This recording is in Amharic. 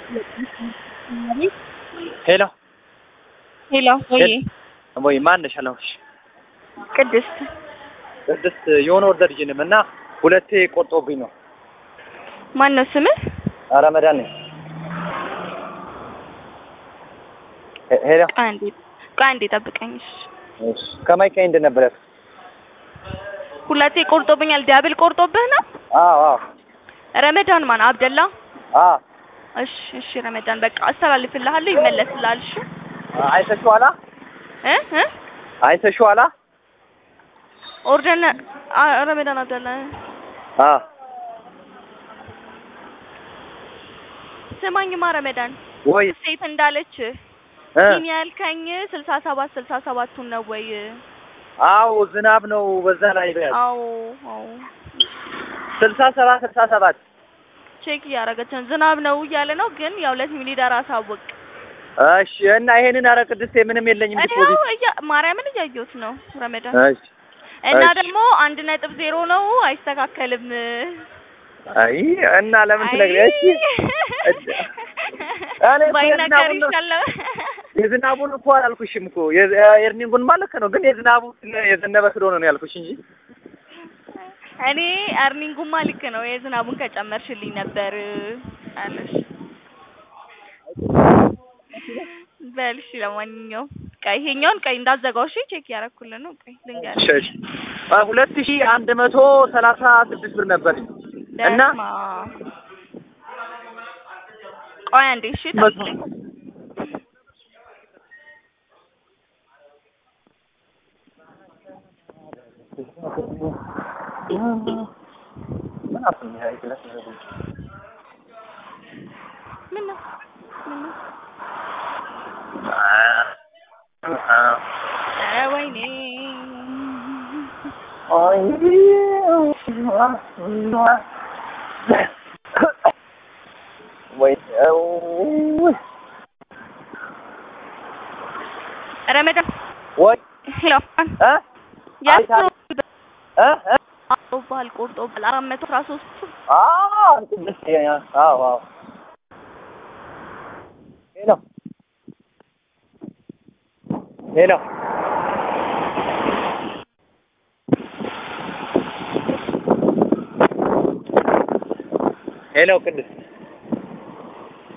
ሄሎ ሄሎ ወይ ወይ ማን ነሽ? አለሁሽ ቅድስት ቅድስት የሆነ ወርደር ይዤንም እና ሁለቴ ቆርጦብኝ ነው። ማን ነው ስምህ? ረመዳን ነኝ። ሄ- ሄሎ ቆይ አንዴ ቆይ አንዴ ጠብቀኝ። እሺ እሺ ከማይካ እንደ ነበር ያልኩት። ሁለቴ ቆርጦብኛል። ዲያብል ቆርጦብህ ነው? አዎ አዎ ረመዳን ማን አብደላ? አዎ እሺ እሺ ረመዳን በቃ አስተላልፍልሃለሁ፣ ይመለስልሃል። እሺ አይተሽዋላ እ እ አይተሽዋላ? ኦርደር አ- ረመዳን አብደላ አዎ ስማኝማ ረመዳን ወይ ሴት እንዳለች እ ይህን ያልከኝ ስልሳ ሰባት ስልሳ ሰባቱን ነው ወይ? አዎ ዝናብ ነው በዛ ላይ በያዝ አዎ አዎ ስልሳ ሰባት ስልሳ ሰባት ቼክ እያደረገች ነው። ዝናብ ነው እያለ ነው፣ ግን ያው ለቲም ሊደር አሳውቅ። እሺ እና ይሄንን ኧረ ቅድስቴ ምንም የለኝም እኔው ዲፖዚት እያ ማርያምን እያየሁት ነው ረመዳን እሺ እና እሺ። ደግሞ አንድ ነጥብ ዜሮ ነው አይስተካከልም። አይ እና ለምን ትነግሪያለሽ? እኔ እኮ ባይነገር የዝናቡን ነው- ይሻላል። የዝናቡን እኮ አላልኩሽም እኮ የዝ- ኤርኒንጉን ማለት ነው። ግን የዝናቡ ስለ- የዘነበ ስለሆነ ነው ያልኩሽ እንጂ እኔ አርኒንጉማ ልክ ነው የዝናቡን ከጨመርሽልኝ ነበር አለሽ። በል እሺ፣ ለማንኛውም ቀይ ይሄኛውን ቀይ እንዳዘጋው እሺ፣ ቼክ ያደረኩልን ነው። ቀይ ልንገርህ እሺ፣ እሺ። አ፣ ሁለት ሺህ አንድ መቶ ሰላሳ ስድስት ብር ነበር እና በስመ አብ። ቆይ አንዴ እሺ፣ መቶ ጠብቀኝ። ምን አፍኝ አይደለም ምን ነው ምን ነው? ኧረ ወይኔ ወይ ረመዳን ወይ ሄሎ አን እ ያስሮ እ እ ባህል ቆርጦ ባል አራት መቶ አስራ ሶስት አዎ ቅድስት አዎ አዎ ሄሎ ሄሎ ሄሎ ቅድስት